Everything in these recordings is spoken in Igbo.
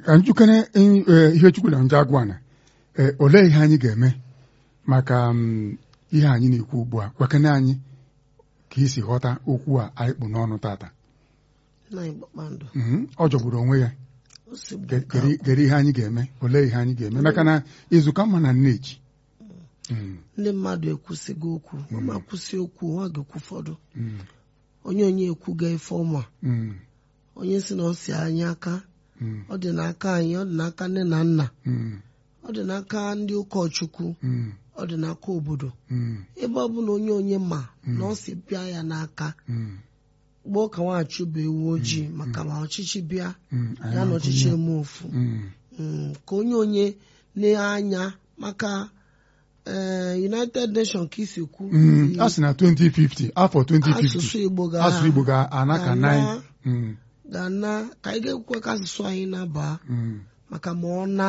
ka njikere ihe chukwu na nje agwa na olee ihe anyị ga-eme maka ihe anyị na-ekwu ugbu a gwakene anyị ka isi ghọta okwu a anyị kpụ n'ọnụ tata ọ jọgburu onwe ya gere ihe anyị ga-eme olee ihe anyị ga-eme maka na izuka mma na nneji ndị mmadụ ekwusịgo okwu ma kwụsị okwu ha ga-ekwu ụfọdụ onye onye ekwuga ife ọma onye si na ọ si anyị aka ọ dị n'aka anyị ọ dị n'aka nne na nna ọ dị n'aka ndị ụkọchukwu ọ dị n'aka obodo ebe ọ bụla onye onye ma na ọ si bịa ya n'aka gboo ka nwaanyị bụ ewu ojii maka ma ọchịchị bịa ya na ọchịchị eme ofu ka onye onye na-anya maka United Nations ka isi kwu a sị na 2050 afọ 2050 asụsụ Igbo asụsụ Igbo ga-ana ka nine ga-ana ka anyị ga-ekwe ka asụsụ anyị na-aba maka ma ọ na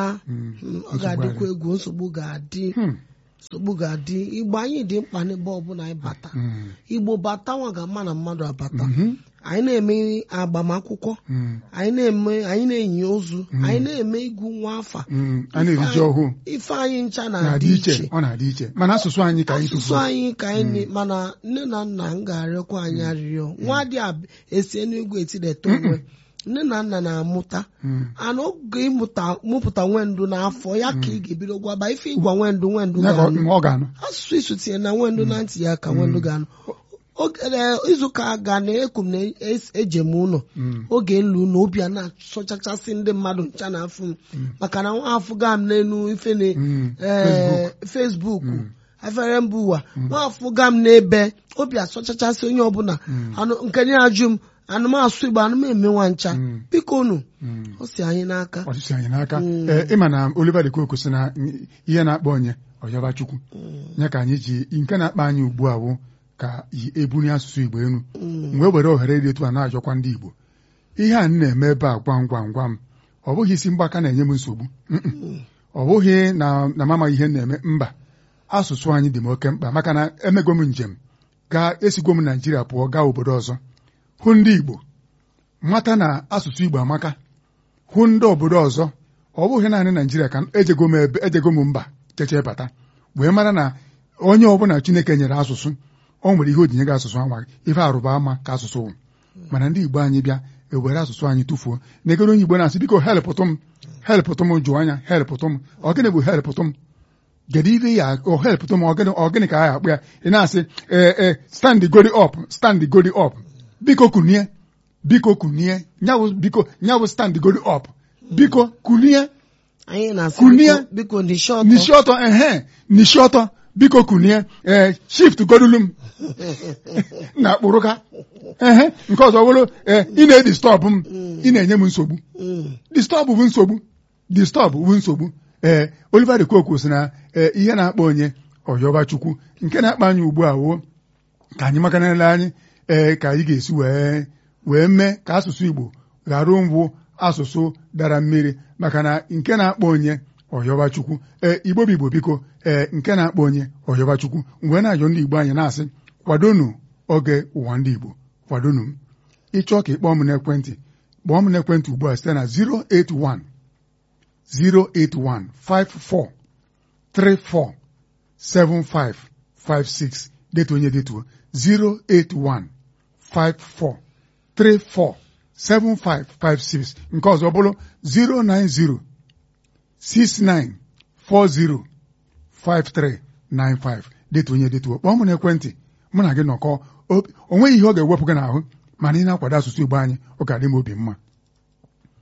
ọ ga-adịkwa egwu nsogbu ga-adị nsogbu ga-adị igbo anyị dị mkpa n'ebe ọbụla anyị bata igbo bata nwa ga-ama na mmadụ abata anyị na-eme agbamakwụkwọ anyị na-eme anyị na-enyi ozu anyị na-eme igwu nwa afa a na-eriji ọhụụ ife anyị ncha na-adị na-adị iche iche ọ na-adị iche mana asụsụ anyị ka anyị asụsụ tụfuo anyị ka anyị mana nne na nna m ga-arịọkwa anyị arịrịọ nwa dị ab- esi n'igwe etideta onwe nne na nna na-amụta ana oge ịmụta mụpụta nwendụ n'afọ ya ka ị ga-ebido gwaba ife ịgwa nwendụ nwendụ ya ka ga-anụ ọ ga-anụ asụsụ isu tinye na nwendụ na ntị ya ka nwendụ ga-anụ Oge- eh, izuụka ga na eku m na es- eje m ụlọ oge nlu na obi a na-asọchachasị ndị mmadụ ncha na afụ m maka na nwa afụ ga m n'elu ife na Mm, eh, Facebook afere mba ụwa nwa afụ ga m n'ebe obi asọchachasị onye ọbụla anụ nke nye ajụ m anụmasụ Igbo anụm eme nwa ncha biko unu ọ si anyị n'aka ọchịchị anyị n'aka ee ịma na Oliver de Coque sị na ihe na-akpọ onye ọyọba chukwu ya ka anyị ji nke na-akpa anyị ugbu a wụ ka yi ebunye asụsụ Igbo enu wee were ohere dị etu a na-ajọkwa ndị Igbo ihe a m na-eme ebe a gwam gwam gwam ọ bụghị isi mgbaka na-enye m nsogbu Mm-mm. ọ bụghị na na m amaghị ihe m na-eme mba asụsụ anyị dị m oke mkpa maka na emego m njem gaa esigwo m Naijiria pụọ gaa obodo ọzọ hụ ndị Igbo mata na asụsụ Igbo amaka hụ ndị obodo ọzọ ọ bụghị naanị Naijiria ka ejego m ebe ejego m mba cheche bata wee mara na onye ọbụla Chineke nyere asụsụ o nwere ihe ojinye gị asụsụ anwa ife arụba ama ka asụsụ wụ mana ndị Igbo anyị bịa ewere asụsụ anyị tụfuo negoro onye Igbo na-asị biko helpụtụ m helpụtụ m jụọ anya helpụtụ m ọ gịnị bụ helpụtụ m kedu ife ya ọ helpụtụ m ọ gịnị ọ gịnị ka a ya akpụ ya ị na-asị ee ee stand godi up stand godi up biko kunie biko kunie nyawụ biko nyawụ stand godi up biko kunie anyị na-asị Kunie. biko- biko n'ishi ọtọ n'ishi ọtọ ehe n'ishi ọtọ biko kunie ee shift godulu m na akpụrụka ehe nke ọzọ bụrụ ee ị na-edistọbụ m ị na-enye m nsogbu Mm. distọbụ bụ nsogbu distọbụ bụ nsogbu ee Oliver de Coque sị na ee ihe na-akpa onye ọyọba chukwu nke na-akpa anyị ugbu a wo ka anyị makanele anyị ee ka anyị ga-esi wee wee mee ka asụsụ Igbo ghara mbụ asụsụ dara mmiri maka na nke na-akpọ onye ọyọba chukwu ee Igbo bụ Igbo biko ee nke na-akpọ onye ọyọba chukwu mgbe na-ajọ ndị Igbo anyị na-asị kwadonu oge ụwa ndị Igbo kwadonu m ịchọọ ka ị kpọọ m n'ekwentị kpọọ m n'ekwentị ugbu a site na 081 081 54 34 7556 detuo onye detuo 081 54 34 7556 nke ọzọ bụrụ 090 69 40 5395 detuo onye detuo kpọọ m n'ekwentị mụ na gị nọkọ o nweghị ihe ọ ga-ewepụ gị n'ahụ mana ị na-akwado asụsụ Igbo anyị ọ ga-adị m obi mma